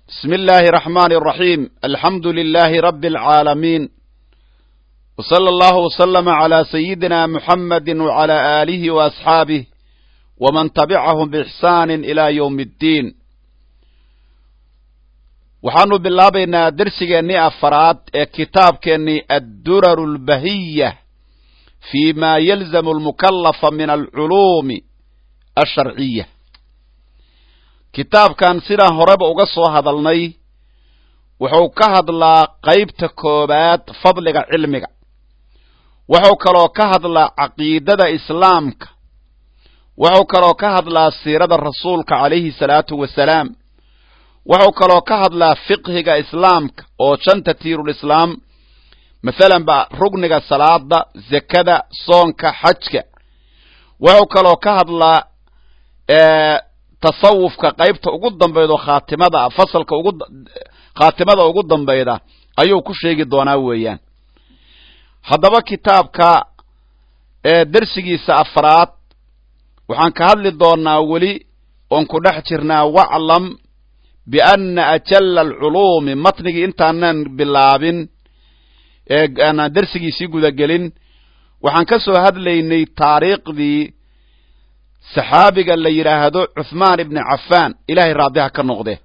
بسم الله الرحمن الرحيم الحمد لله رب العالمين وصلى الله وسلم على سيدنا محمد وعلى آله وأصحابه ومن تبعهم بإحسان إلى يوم الدين waxaanu bilaabaynaa dersigeennii afaraad ee kitaabkeennii adduraru lbahiya fi ma yalzamu almukallafa min alculuumi alsharciya kitaabkan sidaan horeba uga soo hadalnay wuxuu ka hadlaa qaybta koobaad fadliga cilmiga wuxuu kaloo ka hadlaa caqiidada islaamka wuxuu kaloo ka hadlaa siirada rasuulka calayhi salaatu wasalaam wuxuu kaloo ka hadlaa fiqhiga islaamka oo shanta tiirulislaam masalan ba rugniga salaada zakada soonka xajka wuxuu kaloo ka hadlaa tasawufka qaybta ugu dambaydo khaatimada fasalka ugu khaatimada ugu dambayda ayuu ku sheegi doonaa weeyaan haddaba kitaabka dersigiisa afraad waxaan ka hadli doonaa weli oon ku dhex jirnaa waclam bianna ajalla alculuumi matnigii intaanan bilaabin aanaan dersigiisii gudagelin waxaan ka soo hadlaynay taariikhdii saxaabiga la yidhaahdo cuthmaan ibni cafaan ilaahay raadiha ka noqde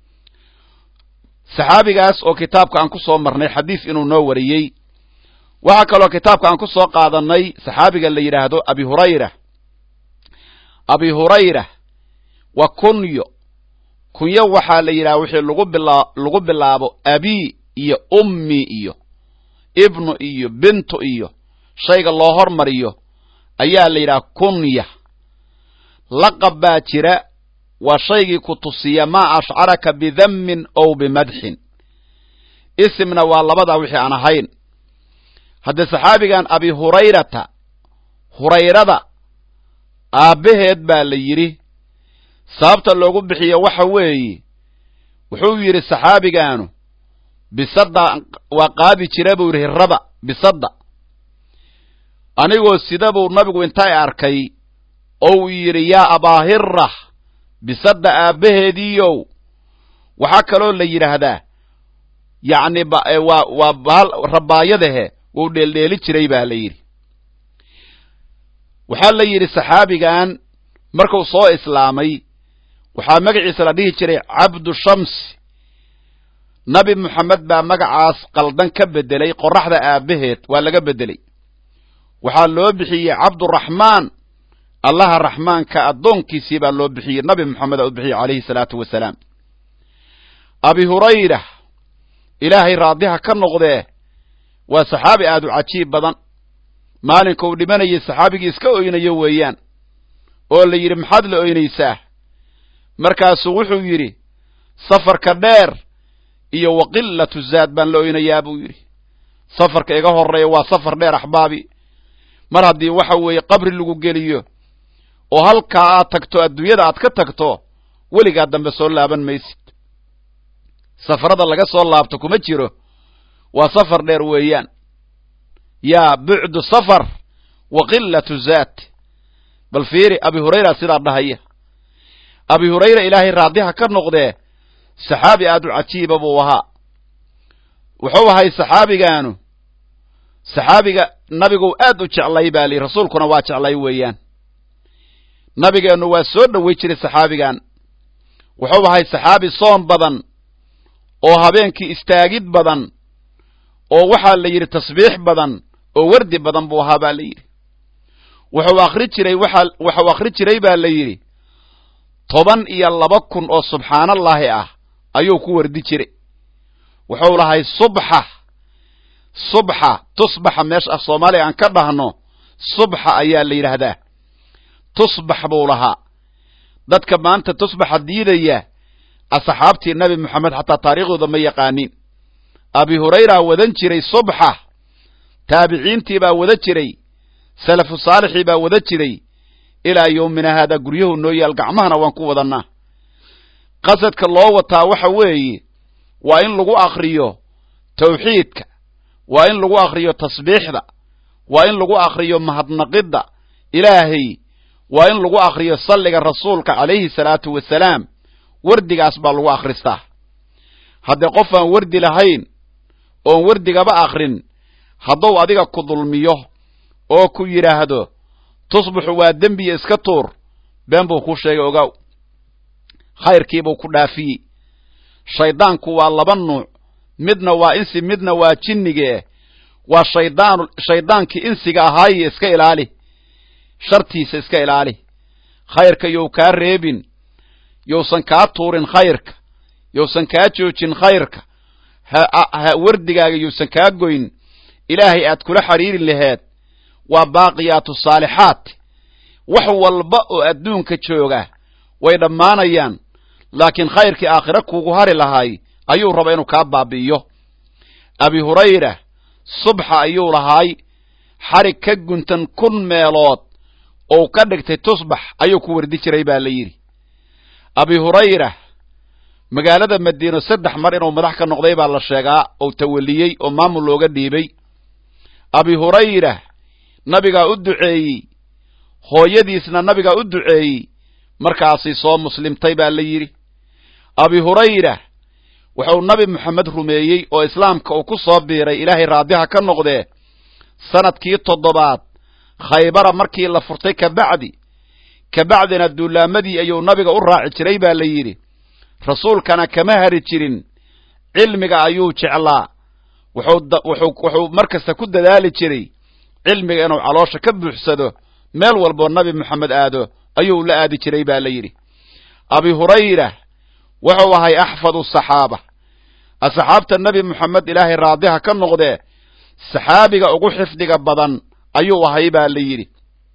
saxaabigaas oo kitaabka aan ku soo marnay xadiis inuu noo wariyey waxaa kaloo kitaabka aan ku soo qaadanay saxaabiga la yidhaahdo abi hurayra abi hurayra wa kunyo kunyo waxaa la yidhaha wixii lagu bila lagu bilaabo abi iyo ummi iyo ibnu iyo bintu iyo shayga loo hormariyo ayaa la yidhaha kunya laqab baa jira waa shaygii ku tusiya maa ashcaraka bidammin ow bimadxin isimna waa labadaa wixii aan ahayn haddee saxaabigan abi hurayrata hurayrada aabbaheed baa la yidhi sababta loogu bixiyo waxa weeye wuxuu yidhi saxaabigaanu bisadda waa qaadi jira buu yidhi hirrada bisadda anigoo sida buu nabigu intay arkay ou yidhi yaa abaahira bisadda aabbaheediiyow waxaa kaloo la yidhaahdaa yacni waa waa baal rabaayadahe wuu dheeldheeli jiray baa la yidhi waxaa la yidhi saxaabigan markuu soo islaamay waxaa magaciisa la dhihi jiray cabdu shamsi nabi moxamed baa magacaas qaldan ka bedelay qoraxda aabbaheed waa laga bedelay waxaa loo bixiyey cabduraxmaan allaha raxmaanka addoonkiisii baa loo bixiyey nabi moxameda u bixiyey calayhi salaatu wasalaam abi hurayra ilaahay raadiha ka noqdee waa saxaabi aad u cajiib badan maalinka uu dhimanayay saxaabigii iska oynayo weeyaan oo la yidhi maxaad la oynaysaa markaasuu wuxuu yidhi safarka dheer iyo waqillatu zaad baan la oynayaa buu yidhi safarka iga horreeya waa safar dheer axbaabi mar haddii waxa weeye qabri lagu geliyo oo halkaa aad tagto adduunyada aad ka tagto weligaa dambe soo laaban maysid safarada laga soo laabto kuma jiro waa safar dheer weeyaan yaa bucdu safar wa qillatu zaat bal fiiri abi hurayra sidaa dhahaya abi hurayra ilaahay raadiha ka noqdee saxaabi aad u cajiiba buu ahaa wuxuu ahay saxaabigaanu saxaabiga nabigu aad u jeclay baa lihi rasuulkuna waa jeclay weeyaan nabigeennu waa soo dhoway jiray saxaabigan wuxuu ahay saxaabi soon badan oo habeenkii istaagid badan oo waxaa la yidhi tasbiix badan oo wardi badan buu ahaa baa la yidhi wuxuu akhri jiray waxa waxuu akhri jiray baa la yidhi toban iyo laba kun oo subxaanallaahi ah ayuu ku wardi jiray wuxuu lahay subxa subxa tusbaxa meesha af soomaaliya aan ka dhahno subxa ayaa la yidhaahdaa tusbax buu lahaa dadka maanta tusbaxa diidaya asxaabtii nabi moxamed xataa taariikhdooda ma yaqaanin abi hurayra wadan jiray subxa taabiciintii baa wada jiray salafu saalixii baa wada jiray ilaa yowmina haadaa guryahu noo yaal gacmahana waan ku wadannaa qasadka loo wataa waxa weeye waa in lagu akriyo tawxiidka waa in lagu akriyo tasbiixda waa in lagu akriyo mahadnaqidda ilaahay waa in lagu akriyo salliga rasuulka calayhi salaatu wasalaam wardigaas baa lagu akhristaa haddee qof aan wardi lahayn oon wardigaba akrin hadduu adiga ku dulmiyo oo ku yidhaahdo tusbixu waa dembiya iska tuur been buu ku sheegay ogaaw khayrkiibuu ku dhaafiyey shayddaanku waa laba nuuc midna waa insi midna waa jinnige waa shaydaan shayddaankii insiga ahaaye iska ilaali shartiisa iska ilaali khayrka yow kaa reebin yowsan kaa tuurin khayrka yowsan kaa joojin khayrka ha wardigaaga yowsan kaa goyn ilaahay aad kula xidhiiri laheed waa baaqiyaatu saalixaat wax walba oo adduunka jooga way dhammaanayaan laakiin khayrkii aakhire kuugu hari lahaay ayuu raba inuu kaa baabi'iyo abi hurayra subxa ayuu lahaay xarig ka guntan kun meelood ou ka dhigtay tusbax ayuu ku wardi jiray baa la yidhi abi hurayra magaalada madiino saddex mar inuu madax ka noqday baa la sheegaa ou tawaliyey oo maamul looga dhiibay abi hurayra nabigaa u duceeyey hooyadiisna nabigaa u duceeyey markaasay soo muslimtay baa la yidhi abi hurayra wuxuu nabi moxamed rumeeyey oo islaamka uu ku soo biiray ilaahay raadiha ka noqdee sanadkii toddobaad khaybara markii la furtay kabacdi kabacdina duulaamadii ayuu nabiga u raaci jiray baa la yidhi rasuulkana kama hari jirin cilmiga ayuu jeclaa wuxuu mar kasta ku dadaali jiray cilmiga inuu caloosha ka buuxsado meel walboo nabi moxamed aado ayuu la aadi jiray baa la yidhi abi hurayra wuxuu ahay axfadu saxaaba asxaabta nebi moxamed ilaahay raadiha ka noqdee saxaabiga ugu xifdiga badan ayuu ahay baa la yidhi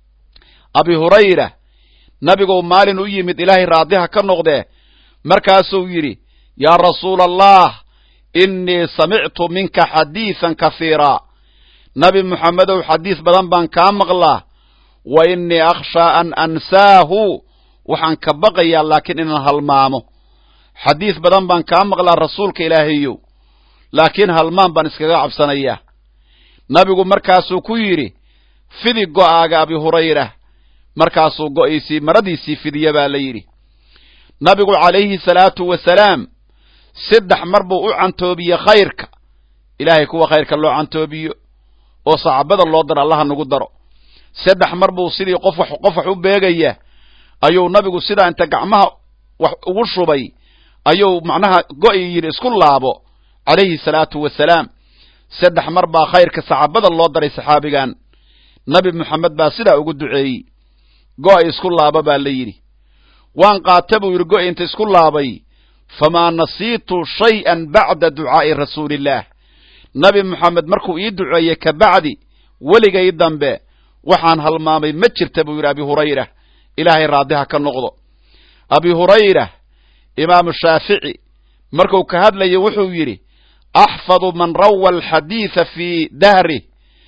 abi hurayra nabiguu maalin u yimid ilaahay raadiha ka noqdee markaasuu yidhi yaa rasuula allah innii samictu minka xadiisan kahiiraa nabi moxamedow xadiis badan baan kaa maqlaa wa innii akhshaa an ansaahu waxaan ka baqayaa laakiin inaan halmaamo xadiis badan baan kaa maqlaa rasuulka ilaahayow laakiin halmaan baan iskaga cabsanayaa nabigu markaasuu ku yidhi fidi go'aaga abi hurayra markaasuu go'iisii maradiisii fidiya baa la yidhi nabigu calayhi salaatu wasalaam saddex mar buu u cantoobiye khayrka ilaahay kuwa khayrka loo cantoobiyo oo saxaabada loo daro allaha nagu daro saddex mar buu sidii qof wax qof wax u beegaya ayuu nabigu sidaa inta gacmaha wax ugu shubay ayuu macnaha go'i yidhi isku laabo calayhi salaatu wasalaam saddex mar baa khayrka saxaabada loo daray saxaabigan nabi moxamed baa sidaa ugu duceeyey go'i isku laabo baa la yidhi waan qaata buu yidhi go'i inta isku laabay famaa nasiitu shay'an bacda ducaa'i rasuulillaah nabi moxamed markuu ii duceeyey ka bacdi weligay dambe waxaan halmaamay ma jirta buu yidhi abi hurayra ilaahay raadiha ka noqdo abi hurayra imaamu shaafici markuu ka hadlayo wuxuu yidhi axfadu man rawa alxadiida fii dahrih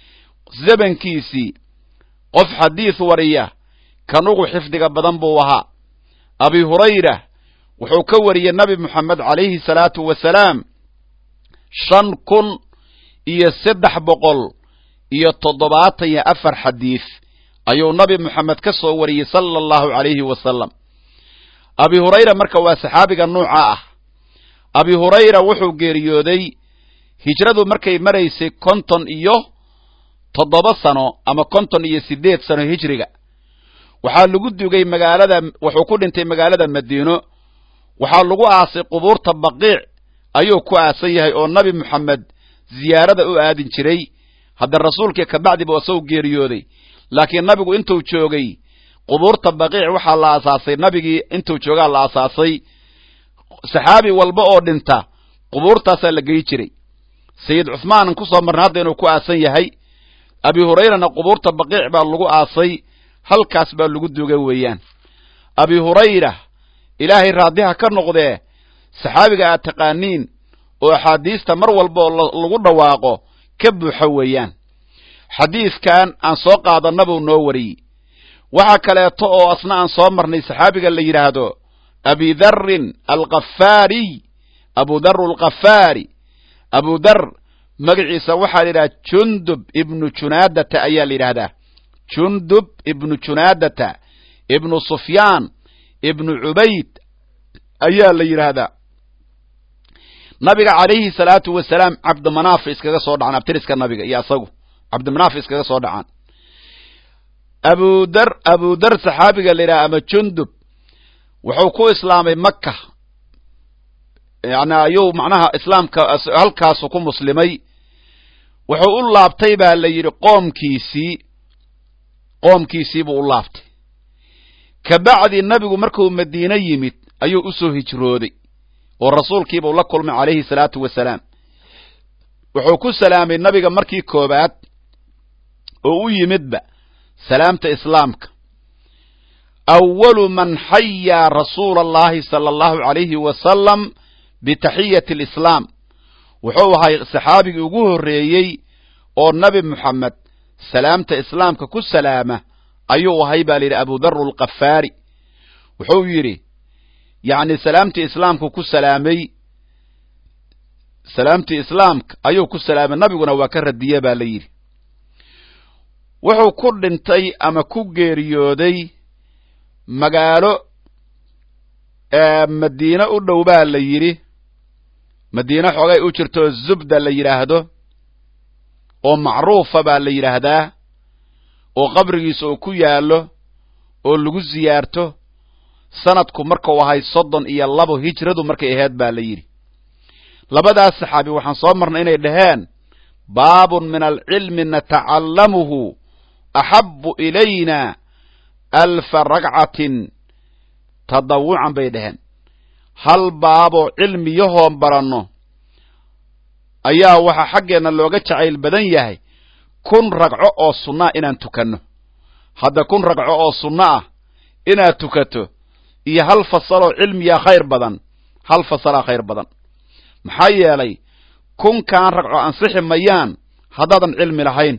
zamankiisii qof xadiis wariya kan ugu xifdiga badan buu ahaa abi hurayra wuxuu ka wariyey nabi moxamed calayhi salaatu wasalaam shan kun iyo saddex boqol iyo toddobaatan iyo afar xadiis ayuu nabi moxamed ka soo wariyey sala allahu calayhi wasalam abi hurayra marka waa saxaabiga nuuca ah abi hurayra wuxuu geeriyooday hijradu markay maraysay konton iyo toddoba sano ama konton iyo siddeed sano hijriga waxaa lagu dugay magaalada wuxuu ku dhintay magaalada madiino waxaa lagu aasay qubuurta baqiic ayuu ku aasan yahay oo nabi moxamed ziyaarada u aadin jiray hadda rasuulkii kabacdiba asagoo geeriyooday laakiin nabigu intuu joogay qubuurta baqiic waxaa la aasaasay nabigii intuu joogaa la aasaasay saxaabi walba oo dhinta qubuurtaasaa la gey jiray sayid cuhmaanan ku soo marnay hadda inuu ku aasan yahay abi hurayrana qubuurta baqiic baa lagu aasay halkaas baa lagu duga weeyaan abi hurayra ilaahay raadiha ka noqdee saxaabiga aad taqaaniin oo axaadiista mar walba oo lagu dhawaaqo ka buuxa weeyaan xadiiskan aan soo qaadanna buu noo wariyey waxaa kaleeto oo asna aan soo marnay saxaabiga la yidhaahdo abi darrin alkafaariy abu darru alkafaari abu dar magaciisa waxaa la yidhahda jundub ibnu junaadata ayaa la yidhahdaa jundub ibnu junaadata ibnu sufyaan ibnu cubayd ayaa la yidhaahdaa nabiga calayhi salaatu wasalaam cabdimanaaf iskaga soo dhacaan abtiriska nabiga iyo asagu cabdimanaaf iskaga soo dhacaan abudar abudar saxaabiga la yidhaha ama jundub wuxuu ku islaamay maka yani ayuu macnaha islaamka halkaasu ku muslimay wuxuu u laabtay baa la yidhi qoomkiisii qoomkiisii buu u laabtay kabacdi nabigu markuu madiine yimid ayuu usoo hijrooday oo rasuulkiibuu la kulmay calayhi salaatu wasalaam wuxuu ku salaamay nabiga markii koobaad oo u yimidba salaamta islaamka awalu man xayaa rasuula allahi sala allahu calayhi wasalam bitaxiyati alislaam wuxuu ahay saxaabigii ugu horreeyey oo nabi moxamed salaamta islaamka ku salaama ayuu ahay baa la yidhi abudaru alkafaari wuxuu yidhi yacni salaamtii islaamku ku salaamay salaamtii islaamka ayuu ku salaamay nabiguna waa ka radiye baa la yidhi wuxuu ku dhintay ama ku geeriyooday magaalo madiine u dhow baa la yidhi madiine xoogay u jirto zubda la yidhaahdo oo macruufa baa la yidhaahdaa oo qabrigiisa uu ku yaallo oo lagu siyaarto sanadku markuu ahay soddon iyo labo hijradu markay ahayd baa la yidhi labadaas saxaabi waxaan soo marnay inay dhaheen baabun min alcilmi natacallamuhu axabu ilayna alfa ragcatin tadawucan bay dhaheen hal baaboo cilmiyahoon baranno ayaa waxaa xaggeenna looga jacayl badan yahay kun ragco oo sunnaa inaan tukanno hadda kun ragco oo sunno ah inaad tukato iyo hal fasaloo cilmiyaa khayr badan hal fasalaa khayr badan maxaa yeelay kunkaan ragco ansixi mayaan haddaadan cilmi lahayn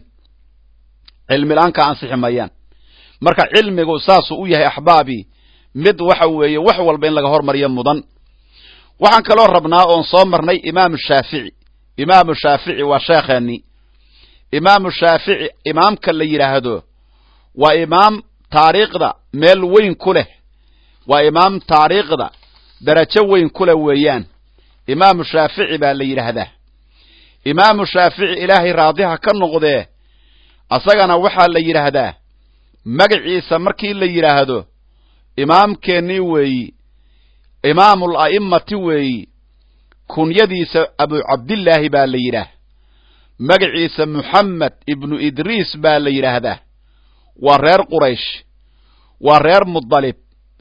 cilmi la-aankaa ansixi mayaan marka cilmigu saasuu u yahay axbaabii mid waxa weeye wax walba in laga hormariyo mudan waxaan kaloo rabnaa oon soo marnay imaamu shaafici imaamu shaafici waa sheekheennii imaamu shaafici imaamka la yidhaahdo waa imaam taariikhda meel weyn ku leh waa imaam taariikhda darajo weyn ku leh weeyaan imaamu shaafici baa la yidhaahdaa imaamu shaafici ilaahay raadiha ka noqdee asagana waxaa la yidhaahdaa magaciisa markii la yidhaahdo imaamkeennii weeyi imaamul a'immati weeyi kunyadiisa abu cabdillaahi baa la yidhaah magaciisa muxamed ibnu idriis baa la yidhaahdaa waa reer quraysh waa reer mudalib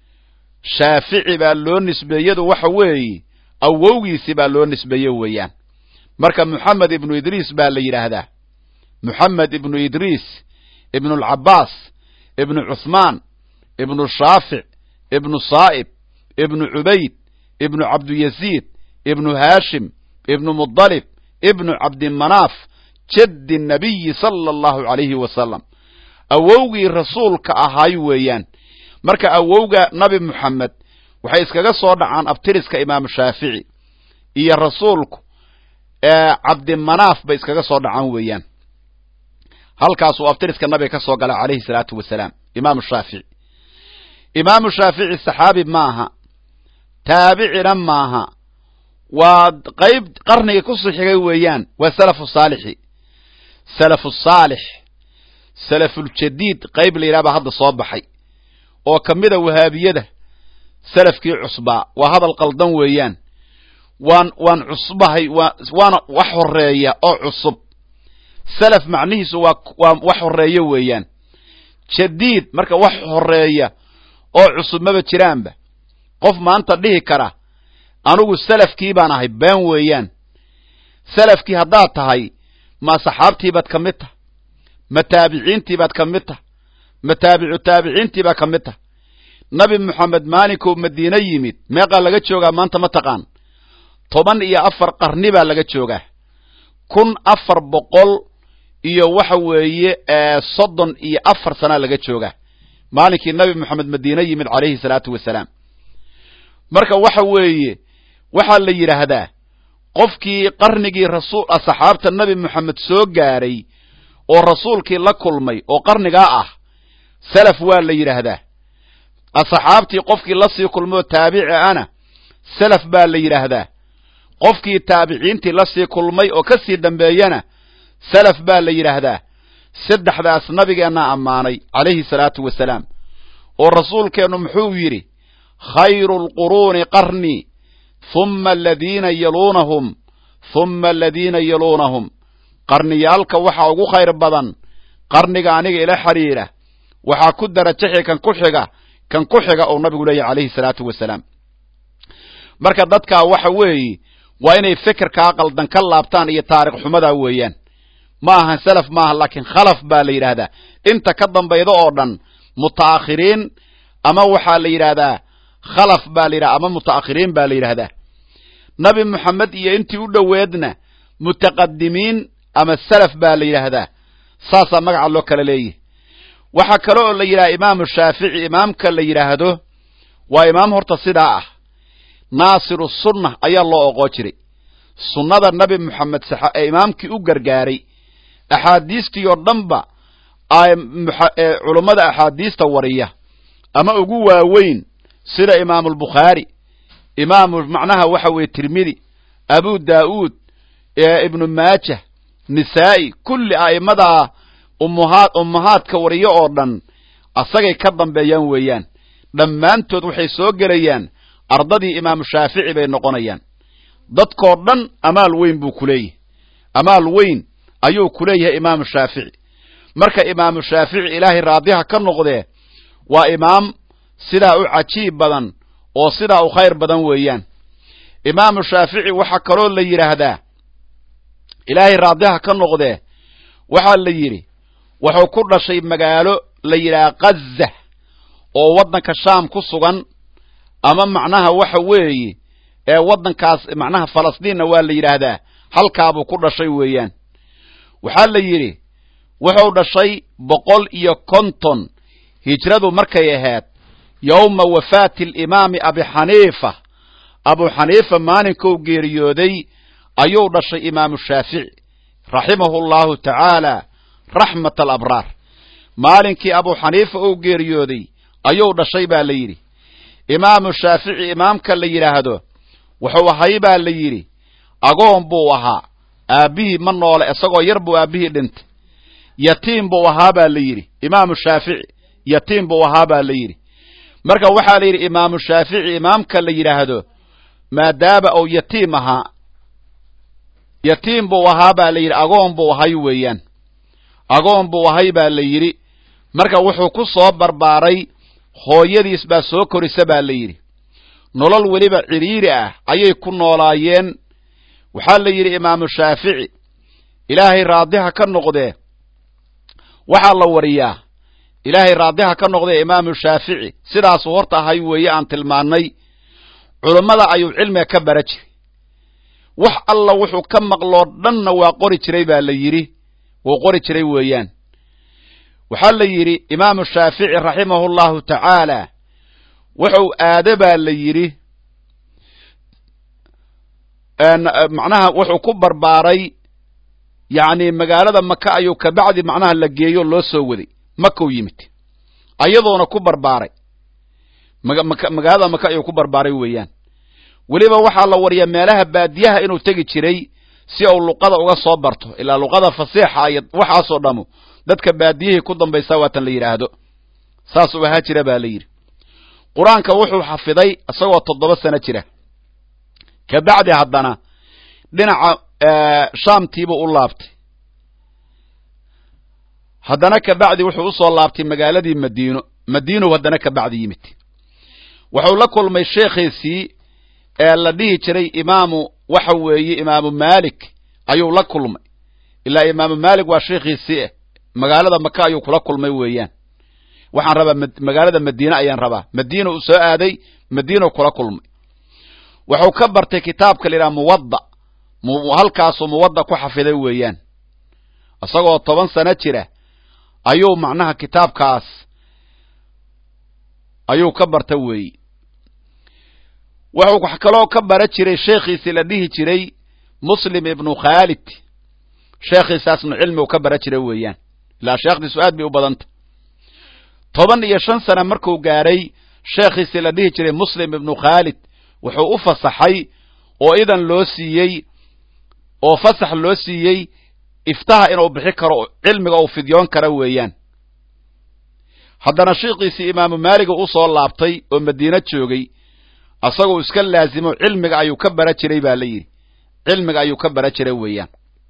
shaafici baa loo nisbeeyadu waxa weeye awowgiisi baa loo nisbeeye weeyaan marka moxamed ibnu idriis baa la yidhaahdaa moxamed ibnu idriis ibnu alcabaas ibnu cuhmaan ibnu shaafic ibnu saa'ib ibnu cubayd ibnu cabduyaziid ibnu haashim ibnu mudalib ibnu cabdimanaaf jaddi nabiyi sala allahu calayhi wasalam awowgii rasuulka ahaay weeyaan marka awowga nabi moxamed waxay iskaga soo dhacaan abtiriska imaamu shaafici iyo rasuulku cabdimanaaf bay iskaga soo dhacaan weeyaan halkaasuu abtiriska nabiga ka soo gala calayhi salaatu wasalaam imaamu shaafici imaamu shaafici saxaabi maaha taabicina maaha waa qayb qarnigii ku sixigay weeyaan waa salafu saalixi salafu saalix salafuljadiid qayb la yidhaha baa hadda soo baxay oo ka mida wahaabiyada salafkii cusbaa waa hadal qaldan weeyaan waan waan cusbahay waa waana wax horeeya oo cusub salaf macnihiisu waa waa wax horeeya weeyaan jadiid marka wax horeeya oo cusub maba jiraanba qof maanta dhihi kara anugu salafkii baan ahay been weeyaan salafkii haddaad tahay ma saxaabtiibaad ka mid tah ma taabiciintiibaad ka mid tah ma taabicu taabiciintiibaad ka mid tah nabi moxamed maalinkuu madiine yimid meeqaa laga joogaa maanta ma taqaan toban iyo afar qarni baa laga joogaa kun afar boqol iyo waxa weeye soddon iyo afar sanaa laga joogaa maalinkii nabi moxamed madiine yimid calayhi salaatu wasalaam marka waxa weeye waxaa la yidhaahdaa qofkii qarnigii rasuul saxaabta nabi moxamed soo gaaray oo rasuulkii la kulmay oo qarnigaa ah salaf waa la yidhaahdaa asxaabtii qofkii lasii kulmoo taabici ana salaf baa la yidhaahdaa qofkii taabiciintii la sii kulmay oo ka sii dambeeyana salaf baa la yidhaahdaa saddexdaas nabigeennaa ammaanay calayhi salaatu wasalaam oo rasuulkeennu muxuu yidhi khayru alquruuni qarnii humma aladiina yaluunahum humma aladiina yaluunahum qarniyaalka waxaa ugu khayr badan qarniga aniga ila xidhiidha waxaa ku darajaxi kan ku xiga kan ku xiga oo nabigu leeyahy calayhi salaatu wasalaam marka dadkaa waxa weeye waa inay fikirkaa qaldan ka laabtaan iyo taarikh xumadaa weeyaan ma ahan salaf maaha laakiin khalaf baa la yidhaahdaa inta ka dambayda oo dhan muta'akhiriin ama waxaa la yidhaahdaa khalaf baa la yidhahda ama muta'akhiriin baa la yidhaahdaa nabi moxamed iyo intii u dhoweedna mutaqadimiin ama salaf baa la yidhaahdaa saasaa magaca loo kala leeyahy waxaa kale oo la yidhaha imaamu shaafici imaamka la yidhaahdo waa imaam horta sidaa ah naasiru sunna ayaa loo oqoo jiray sunnada nabi moxamed ee imaamkii u gargaaray axaadiistii oo dhanba culummada axaadiista wariya ama ugu waaweyn sida imaamulbukhaari imaamu macnaha waxa weeye tirmidi abu daa'uud ibnu maajah nisaa'i kulli a'immadaa ummahaad ummahaadka wariyo oo dhan asagay ka dambeeyaan weeyaan dhammaantood waxay soo gelayaan ardadii imaamu shaafici bay noqonayaan dadkoo dhan amaal weyn buu ku leeyahay amaal weyn ayuu ku leeyahay imaamu shaafici marka imaamu shaafici ilaahay raadiha ka noqdee waa imaam sidaa u cajiib badan oo sidaa u khayr badan weeyaan imaamu shaafici waxaa kaloo la yidhaahdaa ilaahay raadiha ka noqdee waxaa la yidhi wuxuu ku dhashay magaalo la yidhaha kaza oo waddanka shaam ku sugan ama macnaha waxa weeye ee waddankaas macnaha falastiinna waa la yidhaahdaa halkaabuu ku dhashay weeyaan waxaa la yidhi wuxuu dhashay boqol iyo konton hijradu markay ahayd yowma wafaati alimaami abi xaniifa abu xaniifa maalinkou geeriyooday ayuu dhashay imaamu shaafici raximahu allahu tacaala raxmat alabraar maalinkii abu xaniifa uu geeriyooday ayuu dhashay baa la yidhi imaamu shaafici imaamka la yidhaahdo wuxuu ahay baa la yidhi agoon buu ahaa aabbihii ma noole isagoo yar buu aabbihii dhintay yatiim buu ahaa baa la yidhi imaamu shaafici yatiim buu ahaa baa la yidhi marka waxaa la yidhi imaamu shaafici imaamka la yidhaahdo maadaama uu yatiim ahaa yatiim buu ahaa baa la yidhi agoon buu ahay weeyaan agoon buu ahay baa la yidhi marka wuxuu ku soo barbaaray hooyadiis baa soo korisa baa la yidhi nolol weliba cidhiiri ah ayay ku noolaayeen waxaa la yidhi imaamu shaafici ilaahay raadiha ka noqdee waxaa la wariyaa ilaahay raadiha ka noqdee imaamu shaafici sidaasuu horta ahay weeye aan tilmaannay culummada ayuu cilmiga ka bara jiray wax alla wuxuu ka maqloo dhanna waa qori jiray baa la yidhi wuu qori jiray weeyaan waxaa la yidhi imaamu shaafici raximahu llahu tacaala wuxuu aado baa la yidhi macnaha wuxuu ku barbaaray yacni magaalada maka ayuu kabacdi macnaha la geeyo loo soo waday makau yimid ayadoona ku barbaaray magaalada maka ayuu ku barbaaray weeyaan weliba waxaa la wariyaa meelaha baadiyaha inuu tegi jiray si uu luqada uga soo barto ilaa luqada fasiixa iyo waxaasoo dhamu dadka baadiyihii ku dambaysaa waatan la yidhaahdo saasuu ahaa jira baa la yidhi qur-aanka wuxuu xafiday isagoo toddoba sano jira kabacdi haddana dhinaca shaamtiibuu u laabtay haddana kabacdi wuxuu usoo laabtay magaaladii madiino madiinow haddana kabacdi yimid wuxuu la kulmay sheekhiisii ee la dhihi jiray imaamu waxa weeye imaamu maalik ayuu la kulmay ilaa imaamu maalik waa sheekhiisii ah magaalada maka ayuu kula kulmay weeyaan waxaan rabaa magaalada madiine ayaan rabaa madiina uu soo aaday madiinau kula kulmay wuxuu ka bartay kitaabka la yidhaha muwadda halkaasuu muwadda ku xafiday weeyaan isagoo toban sano jira ayuu macnaha kitaabkaas ayuu ka barta weeye wuxuu wax kaloo ka bara jiray sheekhiisii la dhihi jiray muslim ibnu khaalid sheekhiisaasnu cilmigu ka bara jiray weeyaan ilaa sheekhdiisu aad bay u badanta toban iyo shan sano markuu gaadhay sheekhiisii la dhihi jiray muslim ibnu khaalid wuxuu u fasaxay oo idan loo siiyey oo fasax loo siiyey iftaha inuu bixi karo cilmiga uu fidyoon kara weeyaan haddana shiikiisii imaamu maaliga u soo laabtay oo madiine joogay asagoo iska laasimo cilmiga ayuu ka bara jiray baa la yidhi cilmiga ayuu ka bara jiray weeyaan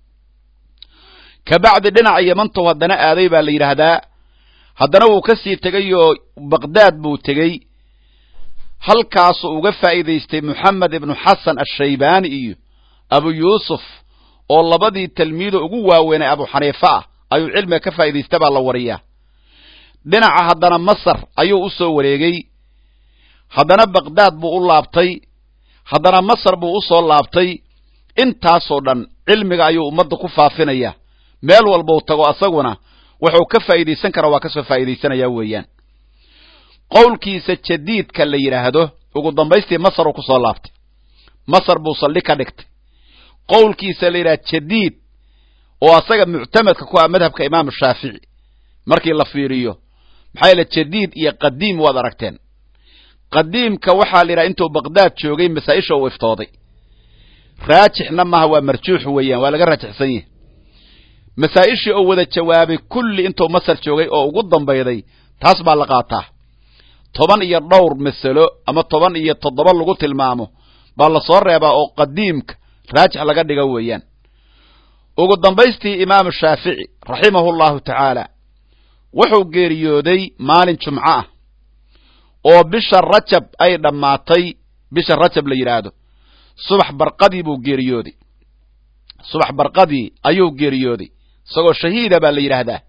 kabacdi dhinaca yamantow haddana aaday baa la yidhaahdaa haddana wuu ka sii tegay oo baqdaad buu tegey halkaasuu uga faa'iidaystay moxamed ibnu xasan ashaybaani iyo abu yuusuf oo labadii talmiido ugu waaweynay abu xaniife ah ayuu cilmiga ka faa'iidaysta baa la wariyaa dhinaca haddana masar ayuu u soo wareegay haddana baqdaad buu u laabtay haddana masar buu u soo laabtay intaasoo dhan cilmiga ayuu ummadda ku faafinaya meel walbau tago asaguna wuxuu ka faa'iidaysan karaa waa ka soo faa'iidaysanaya weeyaan qowlkiisa jadiidka la yidhaahdo ugu dambaystii masar uu ku soo laabtay masar buu saldhig ka dhigtay qowlkiisa la yidhaha jadiid oo asaga muctamadka ku ah madhabka imaamu shaafici markii la fiiriyo maxaa yeele jadiid iyo qadiim waad aragteen qadiimka waxaa la yidhaha intuu baqdaad joogay masaa-isha uu iftooday raajixna maaha waa marjuux weeyaan waa laga raajixsan yahay masaa-ishii oo wada jawaabay kulli intuu masar joogay oo ugu dambayday taas baa la qaataa toban iyo dhowr masalo ama toban iyo toddoba lagu tilmaamo baa lasoo reebaa oo qadiimka raajix laga dhiga weeyaan ugu dambaystii imaamu shaafici raximahu llahu tacaala wuxuu geeriyooday maalin jumco ah oo bisha rajab ay dhammaatay bisha rajab la yidhaahdo subax barqadii buu geeriyooday subax barqadii ayuu geeriyooday isagoo shahiida baa la yidhaahdaa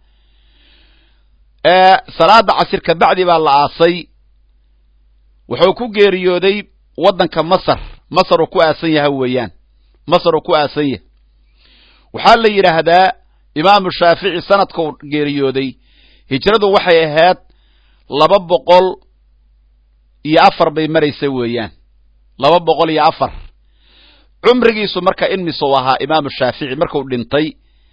salaada casir kabacdi baa la aasay wuxuu ku geeriyooday waddanka masar masar uu ku aasan yahay weeyaan masar uu ku aasan yahay waxaa la yidhaahdaa imaamu shaafici sanadkau geeriyooday hijradu waxay ahayd laba boqol iyo afar bay maraysa weeyaan laba boqol iyo afar cumrigiisu marka inmisuu ahaa imaamu shaafici marku dhintay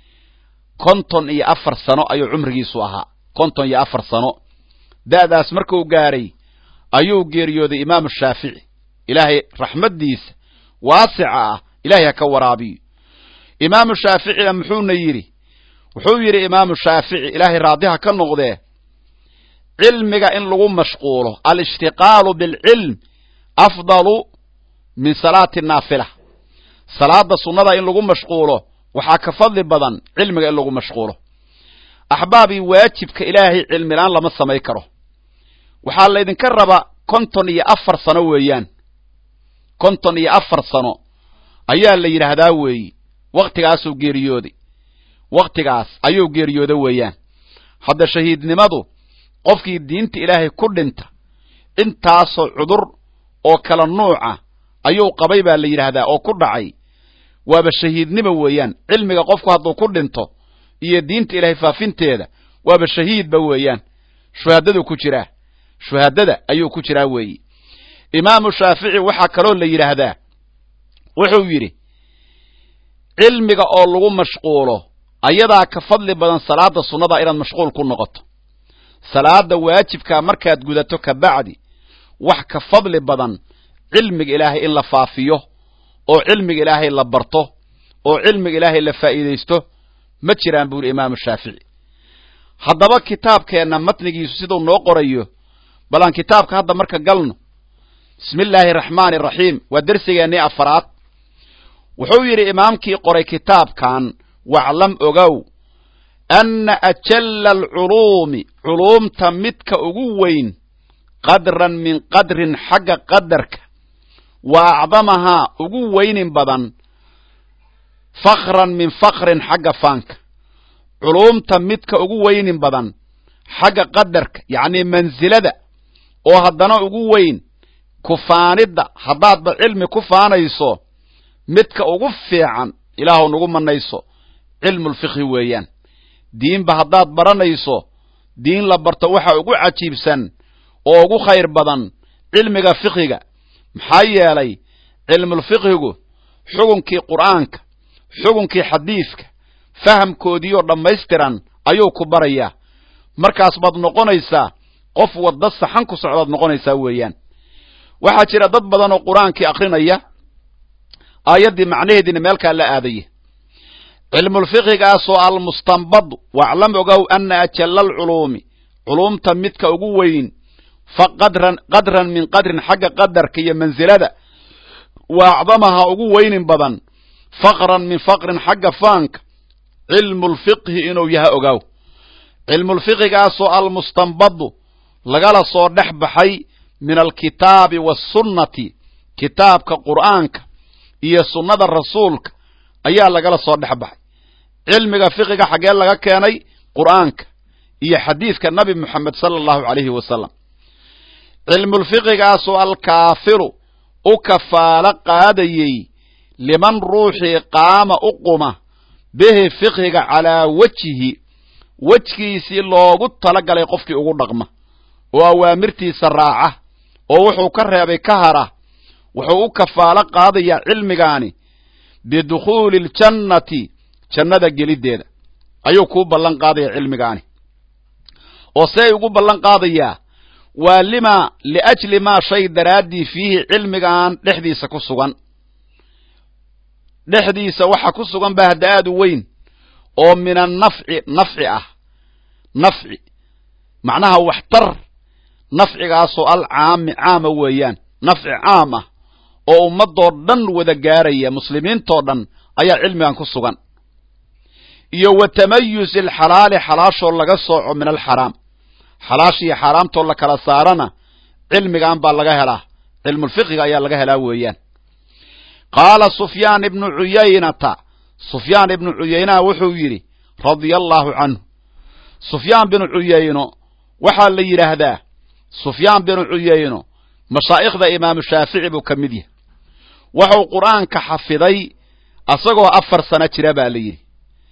konton iyo afar sano ayuu cumrigiisu ahaa konton iyo afar sano da'daas markuu gaaray ayuu geeriyooday imaamu shaafici ilaahay raxmaddiisa waasica ah ilahay ha ka waraabiyo imaamu shaaficina muxuuna yidhi wuxuu yidhi imaamu shaafici ilaahay raadiha ka noqdee cilmiga in lagu mashquulo alishtiqaalu bilcilm afdalu min salaati naafila salaada sunnada in lagu mashquulo waxaa ka fadli badan cilmiga in lagu mashquulo axbaabii waajibka ilaahay cilmilaan lama samay karo waxaa laydinka raba konton iyo afar sano weeyaan konton iyo afar sano ayaa la yidhaahdaa weeyi wakhtigaasuu geeriyooday wakhtigaas ayuu geeriyooda weeyaan hadda shahiidnimadu qofkii diinta ilaahay ku dhinta intaasoo cudur oo kala nuuca ayuu qabay baa la yidhaahdaa oo ku dhacay waaba shahiidnimo weeyaan cilmiga qofku hadduu ku dhinto iyo diinta ilaahay faafinteeda waaba shahiidba weeyaan shuhaadaduu ku jiraa shuhaadada ayuu ku jiraa weeyi imaamu shaafici waxaa kaloo la yidhaahdaa wuxuu yidhi cilmiga oo lagu mashquulo ayadaa ka fadli badan salaada sunnada inaad mashquul ku noqoto salaada waajibkaa markaad gudato ka bacdi wax ka fadli badan cilmiga ilaahay in la faafiyo oo cilmiga ilaahay la barto oo cilmiga ilaahay la faa'iidaysto ma jiraan buu yidhi imaamu shaafici haddaba kitaabkeenna matnigiisu siduu noo qorayo bal aan kitaabka hadda marka galno bismi illaahi araxmaani araxiim waa dersigeennii afaraad wuxuu yidhi imaamkii qoray kitaabkan waclam ogow anna ajalla alculuumi culuumta midka ugu weyn qadran min qadrin xagga qadarka wa acdamahaa ugu weynin badan fakran min fakrin xagga faanka culuumta midka ugu weynin badan xagga qadarka yacnii mansilada oo haddana ugu weyn kufaanidda haddaadba cilmi ku faanayso midka ugu fiican ilaahu nagu manayso cilmulfikhi weeyaan diinba haddaad baranayso diin la barto waxa ugu cajiibsan oo ugu khayr badan cilmiga fikhiga maxaa yeelay cilmulfikhigu xugunkii qur'aanka xugunkii xadiidka fahamkoodiioo dhammaystiran ayuu ku barayaa markaas baad noqonaysaa qof wadda saxan ku socdaad noqonaysaa weeyaan waxaa jira dad badan oo qur-aankii akrinaya aayaddii macnaheediina meelkaa la aadaya cilmulfiqigaasoo almustanbadu waclam ogow ana ajalla alculuumi culuumta midka ugu weyn fa qadran qadran min qadrin xagga qadarka iyo mansilada wa acdamaha ugu weynin badan faqran min faqrin xagga faanka cilmulfiqhi inuu yaha ogaaw cilmulfiqigaasoo almustanbadu lagala soo dhex baxay min alkitaabi waasunnati kitaabka qur'aanka iyo sunnada rasuulka ayaa lagala soo dhex baxay cilmiga fiqiga xaggee laga keenay qur'aanka iyo xadiidka nabi moxamed sala allahu calayhi wasalam cilmulfiqigaasoo alkaafiru u kafaalo qaadayey liman ruuxii qaama u quma bihi fiqhiga calaa wejihi wejgiisii loogu talagalay qofkii ugu dhaqma oo awaamirtiisa raaca oo wuxuu ka reebay ka hara wuxuu u kafaalo qaadayaa cilmigaani bidukhuuli aljannati jannada geliddeeda ayuu kuu ballan qaadaya cilmigaani oo see ugu ballan qaadayaa waa lima liajli maa shay daraaddii fiihi cilmigan dhexdiisa ku sugan dhexdiisa waxa ku sugan baa hadda aad u weyn oo min annafci nafci ah nafci macnaha waxtar nafcigaasoo alcaami caama weeyaan nafci caam ah oo ummadoo dhan wada gaaraya muslimiintoo dhan ayaa cilmigan ku sugan iyo wa tamayusi alxalaali xalaashoo laga sooco min alxaraam xalaashiiyo xaaraamtoo la kala saarana cilmigan baa laga helaa cilmulfiqiga ayaa laga helaa weeyaan qaala sufyaan ibnu cuyaynata sufyaan ibnu cuyaynaha wuxuu yidhi radia allaahu canhu sufyaan binu cuyayno waxaa la yidhaahdaa sufyaan binu cuyayno mashaa'ikhda imaamu shaafici buu ka mid yahay wuxuu qur'aanka xafiday asagoo afar sano jira baa la yidhi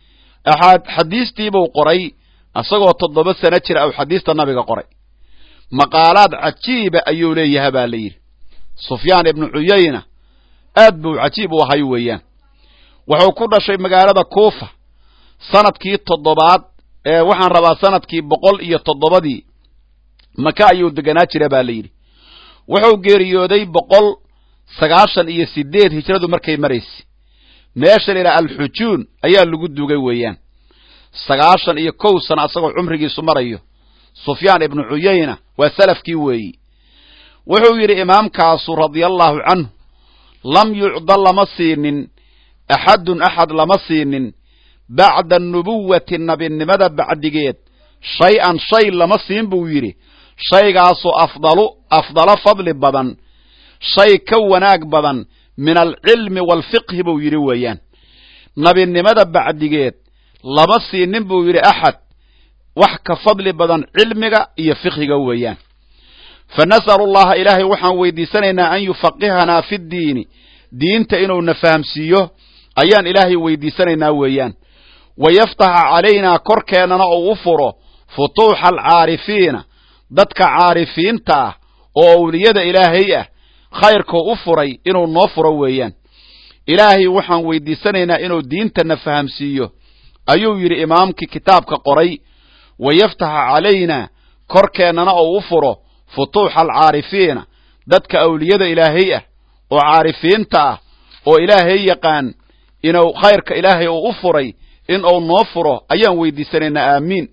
xadiistiibuu qoray asagoo toddoba sano jira ou xadiista nabiga qoray maqaalaad cajiiba ayuu leeyaha baa la yidhi sufyaan ibnu cuyayna aad buu cajiib u ahay weeyaan wuxuu ku dhashay magaalada kuufa sanadkii toddobaad ee waxaan rabaa sanadkii boqol iyo toddobadii maka ayuu deganaa jira baa la yidhi wuxuu geeriyooday boqol sagaashan iyo sideed hijradu markay maraysay meesha la yidhaha alxujuun ayaa lagu dugay weeyaan sagaashan iyo kow sana asagoo cumrigiisu marayo sufyaan ibnu cuyayna waa salafkii weeyi wuxuu yidhi imaamkaasu radia allaahu canhu lam yucda lama siinin axadun axad lama siinin bacda nubuwati nabinimada bacdigeed shay-an shay lama siin buu yidhi shaygaasoo afdalu afdalo fadli badan shay ka wanaag badan min alcilmi waalfiqhi buu yidhi weeyaan nabinimada bacdigeed lama siinin buu yidhi axad wax ka fadli badan cilmiga iyo fiqhiga weeyaan fa nas'alu allaha ilaahay waxaan weydiisanaynaa an yufaqihanaa fi ddiini diinta inuuna fahamsiiyo ayaan ilaahay weydiisanaynaa weeyaan wa yaftaxa calaynaa korkeennana uu u furo futuuxa alcaarifiina dadka caarifiinta ah oo awliyada ilaahay ah khayrkoo u furay inuu noo furo weeyaan ilaahay waxaan weydiisanaynaa inuu diintana fahamsiiyo ayuu yidhi imaamkii kitaabka qoray wa yaftaxa calaynaa korkeennana uu u furo futuuxa alcaarifiina dadka awliyada ilaahay ah oo caarifiinta ah oo ilaahay yaqaan inuu khayrka ilaahay uu u furay in uu noo furo ayaan weydiisanaynaa aamiin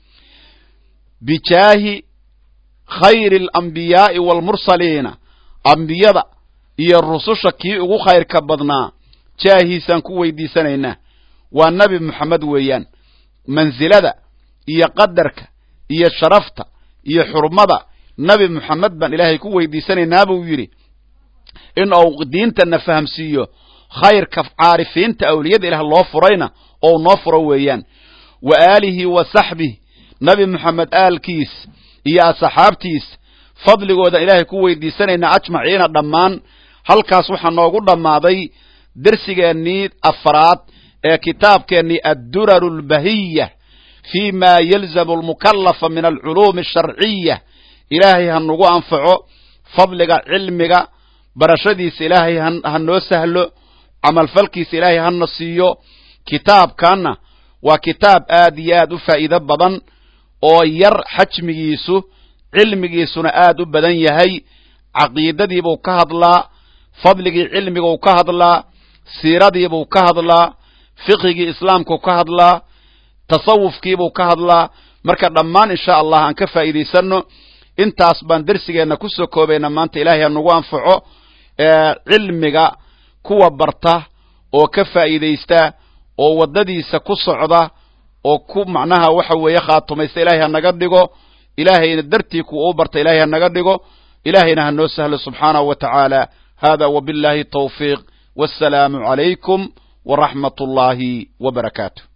bijaahi khayri alambiyaa'i waalmursaliina ambiyada iyo rususha kii ugu khayrka badnaa jaahiisaan ku weydiisanaynaa waa nebi moxamed weeyaan mansilada iyo qadarka iyo sharafta iyo xurmada nebi moxamed baan ilaahay ku weydiisanaynaa buu yidhi in uu diintana fahamsiiyo khayrka caarifiinta awliyada ilaah loo furayna ou noo furo weeyaan wa aalihi wa saxbih nebi moxamed aalkiis iyo asxaabtiis fadligoodan ilaahay ku weydiisanaynaa ajmaciina dhammaan halkaas waxaa noogu dhammaaday dersigeennii afraad ee kitaabkeennii adduraru albahiya fi ma yalzamu almukallafa min alculuumi asharciya ilaahay ha nagu anfaco fadliga cilmiga barashadiisa ilaahay ha noo sahlo camalfalkiisa ilaahay hana siiyo kitaabkanna waa kitaab aad iyo aad u faa'iido badan oo yar xajmigiisu cilmigiisuna aad u badan yahay caqiidadiibuu ka hadlaa fadligii cilmiguu ka hadlaa siiradiibuu ka hadlaa fiqhigii islaamkuu ka hadlaa tasawufkiibuu ka hadlaa marka dhammaan insha allah aan ka faa'iidaysanno intaas baan dersigeenna kusoo koobayna maanta ilaahay ha nagu anfaco cilmiga kuwa barta oo ka faa'iidaysta oo waddadiisa ku socda oo ku macnaha waxa weeye khaatumaysta ilaahay ha naga dhigo ilaahayna dartii kuwa u barta ilahay ha naga dhigo ilaahayna ha noo sahlo subxaanahu wa tacaala hada wabillahi tawfiiq wassalaamu calaykum waraxmat ullaahi wa barakaatu